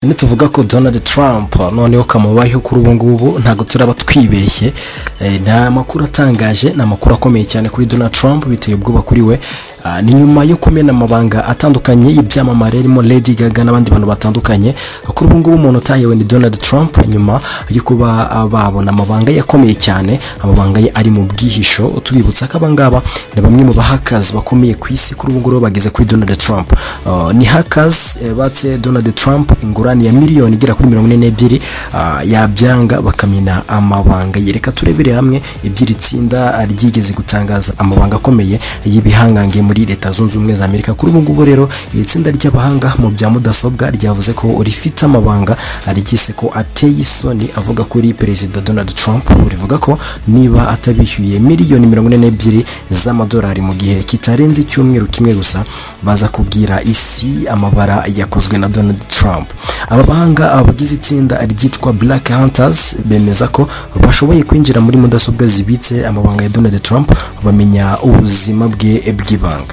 nituvuga ko donald trump noneho kamubayeho kuri ubu ngubu ntabwo turaba twibeshye Eh, ni amakuru atangaje ni amakuru akomeye cyane kuri donald trump biteye ubwoba kuri we Ah, ni nyuma yo kumena amabanga atandukanye y'ibyamamare harimo lady gaga n'abandi bantu batandukanye kuri ubu ngubu umuntu utahewe ni donald trump nyuma yo kuba ah, babona amabanga ye akomeye cyane amabanga ye ari mu bwihisho tubibutsa ko abangaba ni bamwe mu bahakazi bakomeye ku isi kuri ubu ngubu bageze kuri donald trump Ah, ni hakazi batse donald trump ingurane ya miliyoni igera kuri mirongo ine n'ebyiri ah, yabyanga bakamena amabanga ye reka turebere hamwe iby'iri tsinda ryigeze gutangaza amabanga akomeye y'ibihangange muri leta zunze ubumwe za amerika kuri ubu ngubu rero iri tsinda ry'abahanga mu bya mudasobwa ryavuze ko rifite amabanga ryise ko ateye isoni avuga kuri perezida donald trump rivuga ko niba atabishyuye miliyoni mirongo ine n'ebyiri z'amadolari mu gihe kitarenze icyumweru kimwe gusa baza kubwira isi amabara yakozwe na donald trump aba bahanga abagize itsinda ryitwa black hunters bemeza ko bashoboye kwinjira muri mudasobwa zibitse amabanga ya donald trump bamenya ubuzima bwe bw'ibanga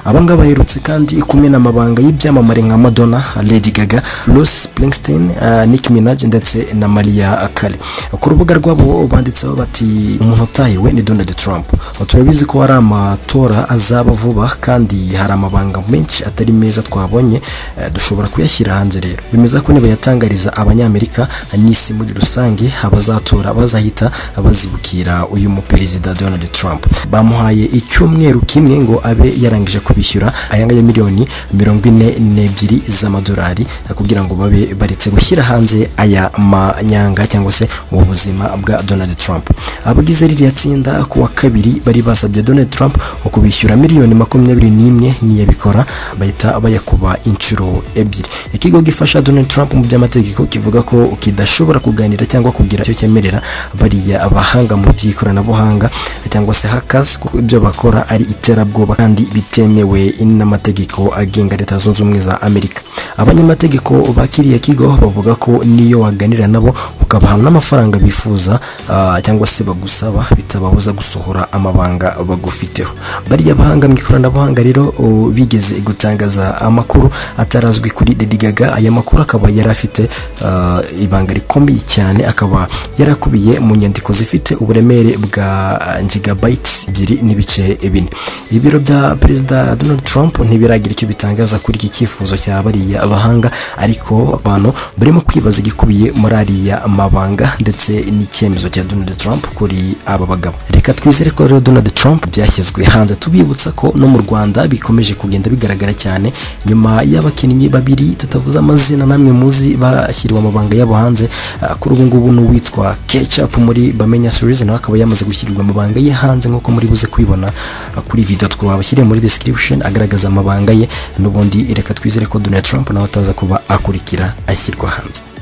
abangaba baherutse kandi kumena amabanga y'ibyamamare nka madonna lady gaga rose springsteen uh, nick minaj ndetse na maria kare ku rubuga rwabo banditseho bati umuntu utahiwe ni donald trump turabizi ko hari amatora azaba vuba kandi hari amabanga menshi atari meza twabonye eh, dushobora kuyashyira hanze rero bemeza ko nibayatangariza abanyamerika n'isi muri rusange abazatora bazahita bazibukira uyu muperezida donald trump bamuhaye icyumweru kimwe ngo abe yarangije kubishyura aya ngaya miliyoni mirongo ine n'ebyiri z'amadolari kugira ngo babe baretse gushyira hanze aya manyanga cyangwa se ubu buzima bwa donald trump abagize ririya tsinda ku wa kabiri bari basabye donald trump kubishyura miliyoni makumyabiri n'imwe niyabikora bahita bayakuba inshuro ebyiri ikigo gifasha donald trump mu by'amategeko kivuga ko kidashobora kuganira cyangwa kugira icyo cyemerera bariya abahanga mu by'ikoranabuhanga cyangwa se hackers kuko ibyo bakora ari iterabwoba kandi bitemewe n'amategeko agenga leta zunze ubumwe za amerika abanyamategeko ba kiriya kigo bavuga ko n'iyo waganira nabo ukabaha n'amafaranga bifuza ah, cyangwa se bagusaba bitababuza gusohora amabanga bagufiteho bariya abahanga mu ikoranabuhanga rero oh, bigeze gutangaza amakuru atarazwi kuri Lady Gaga aya makuru akaba yari afite ah, ibanga rikomeye cyane akaba yarakubiye mu nyandiko zifite uburemere bwa gigabytes ebyiri n'ibice bine ibiro bya perezida Donald Trump ntibiragira icyo bitangaza kuri iki cyifuzo cya bariya abahanga ariko abantu barimo kwibaza igikubiye muri ariya mabanga ndetse n'icyemezo cya Donald Trump kuri aba bagabo reka twizere ko rero Donald Trump byashyizwe hanze tubibutsa ko no mu Rwanda bikomeje kugenda bigaragara cyane nyuma y'abakinnyi babiri tutavuze amazina namwe muzi bashyiriwe amabanga yabo hanze Ah, kuri ubu ngubu ni uwitwa Ketchup muri Bamenya Series nawe akaba yamaze gushyirirwa amabanga ye hanze nk'uko muri buze kubibona ah, kuri video twabashyiriye muri description agaragaza amabanga ye n'ubundi reka twizere ko Donald Trump nawe ataza kuba akurikira ashyirwa hanze